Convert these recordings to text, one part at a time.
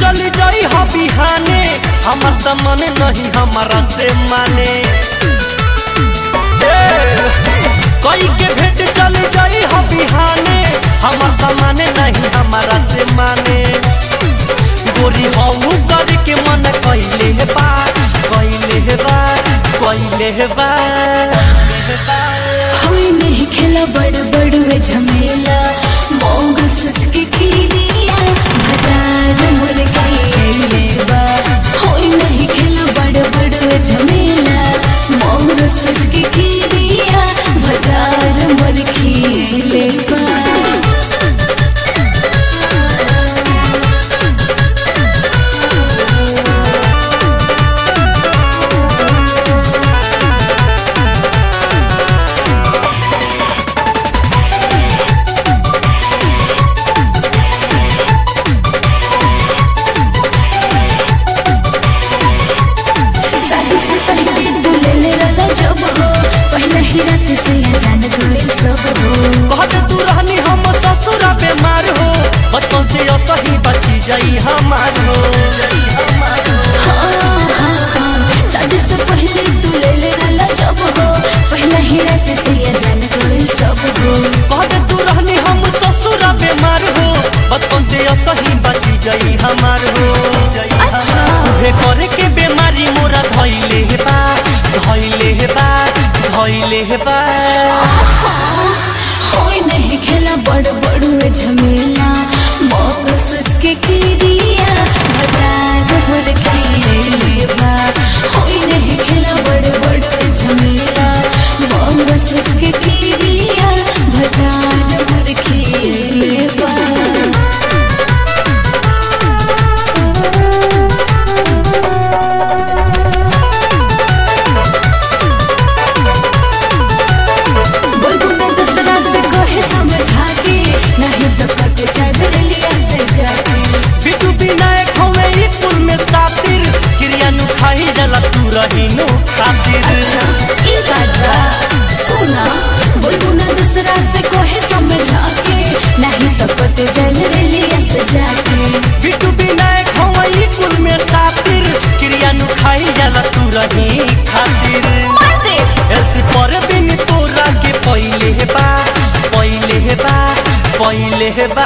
चल जाई हा बिहाने हमार सामान नहीं हमारा से माने ए, कोई के भेंट चल जाई हा बिहाने हमार सामान नहीं हमारा से माने गोरी हऊ कर के मन कैले है बात कैले है बात कैले है बात होई नहीं खेला बड़ बड़ झमेला मोग सुसके खीरिया भदार मुर्गी लेबा होई नहीं खेला बड़ बड़ झमेला मोग सुसके खीरिया भदार मुर्गी लेबा शादी से पहले बुलेले रहला जब हो पहले ही रात से जान गए सब हो कहते तू रहनी हम ससुरा बीमार हो बचपन से असही बची जाई हमार हो हाँ, हाँ, हाँ। शादी से पहले बुलेले रहला जब हो पहले ही रात से जान गए सब हो कहते तू रहनी हम ससुरा बीमार हो बचपन से असही बची जाई हमार हो अच्छा। उहे करे के बीमारी मोरा धइले हे बा धइले हे बा धइले हे बा होई नहीं खेला बड़ बड़ झमेला मौक सुसके खीरिया भदार भर लेबा होई नहीं खेला बड़ बड़ झमेला मौक सुसके खीरिया भदार भर लेबा बुलबुल दूसरा से कहे समझा के नहीं तो कट जाए लिया से जाके बिटू विनायक हवे ई कुल में सातिर क्रिया नु खाई जला तू रही नु खातिर अच्छा ई बात बा सुना बुलबुल दूसरा से कहे समझा के नहीं तो कट जाए लिया से जाके बिटू विनायक हवे ई कुल में सातिर क्रिया नु खाई जला तू रही खातिर मार दे ऐसी पर बिन तोरा के पहिले हे बा पहिले हे बा पहिले हे बा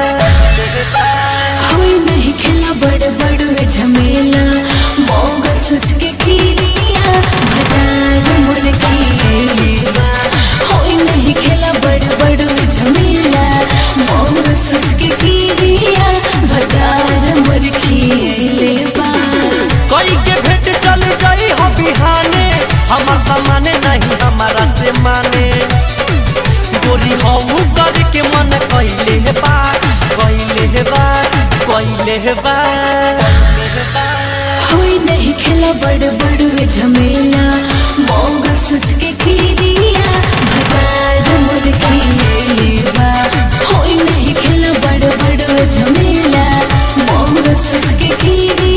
होई नहीं खेला बड़ बड़ झमेला मोग सुसके खीरिया भदार मुर्गी लेबा होई नहीं खेला बड़ बड़ झमेला मोग सुसके खीरिया भदार मुर्गी लेबा कोई के भेंट चल जाई हो बिहाने हमार सामाने नहीं हमारा से माने गोरी हऊ कर के मन कैले हे बा कैले हे बा कैले हे बा होई नहीं खेला बड़ बड़ झमेला मोग सुसके खीरिया भदार मुर्गी लेबा होई नहीं खेला बड़ बड़ झमेला मोग सुसके खीरिया